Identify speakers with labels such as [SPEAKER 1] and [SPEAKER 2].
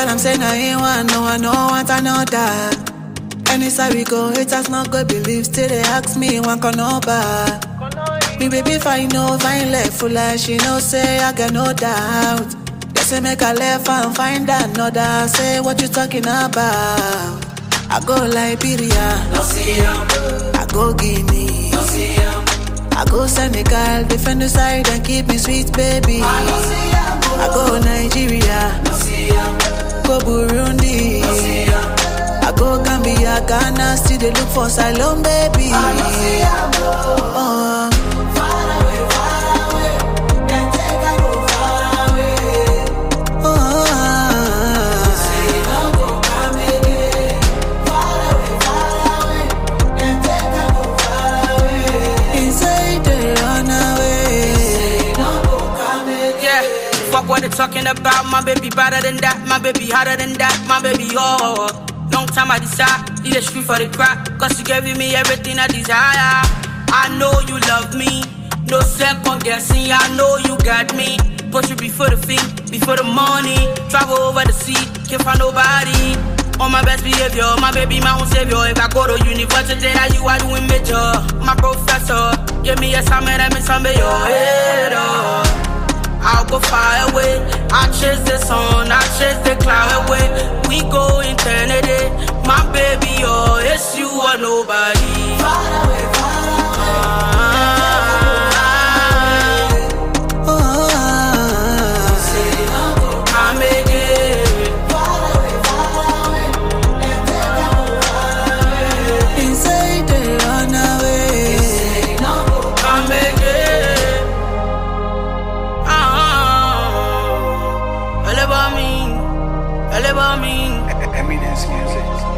[SPEAKER 1] tell them say I ain't one, no I no want another. Anytime we go, haters not go believe, still they ask me one can no bad. Me baby fine no fine left full like she know say I got no doubt. They say make I left and find another. Say what you talking about? I go Liberia,
[SPEAKER 2] No see him,
[SPEAKER 1] I go Guinea,
[SPEAKER 2] no see him,
[SPEAKER 1] I go Senegal, defend the side and keep me sweet baby.
[SPEAKER 2] no see him,
[SPEAKER 1] I go Nigeria,
[SPEAKER 2] no see him,
[SPEAKER 1] go Burundi,
[SPEAKER 2] no see him,
[SPEAKER 1] I go Gambia, Ghana, still they look for asylum baby.
[SPEAKER 2] no see him.
[SPEAKER 1] Oh,
[SPEAKER 2] Far away, far away, then take I go far away.
[SPEAKER 1] oh,
[SPEAKER 2] Say no go come again. Far away, far away, then take I go far away.
[SPEAKER 1] inside the run away.
[SPEAKER 2] Say no go come again.
[SPEAKER 3] Yeah, fuck what they talking about. My baby better than that. My baby hotter than that. My baby, oh. Long time I decide, need a street for the crack. Cause you giving me everything I desire. I know you love me. No second guessing, I know you got me. Put you before the fee, before the money. Travel over the sea, can't find nobody. On my best behavior, my baby, my own savior. If I go to university, now you are doing major. My professor, give me a assignment, I miss some of your head up. I'll go far away. I chase the sun, I chase the cloud away. We go infinity. My baby, oh, it's you or nobody.
[SPEAKER 2] Far away, far away.
[SPEAKER 3] Ah,
[SPEAKER 1] Oh,
[SPEAKER 2] Say no go
[SPEAKER 3] I'm again.
[SPEAKER 2] far away, far away, then take I go far away.
[SPEAKER 1] inside the run away.
[SPEAKER 2] Say no go
[SPEAKER 3] I'm again. Ah, all about me, all about me.
[SPEAKER 4] Eminence Music.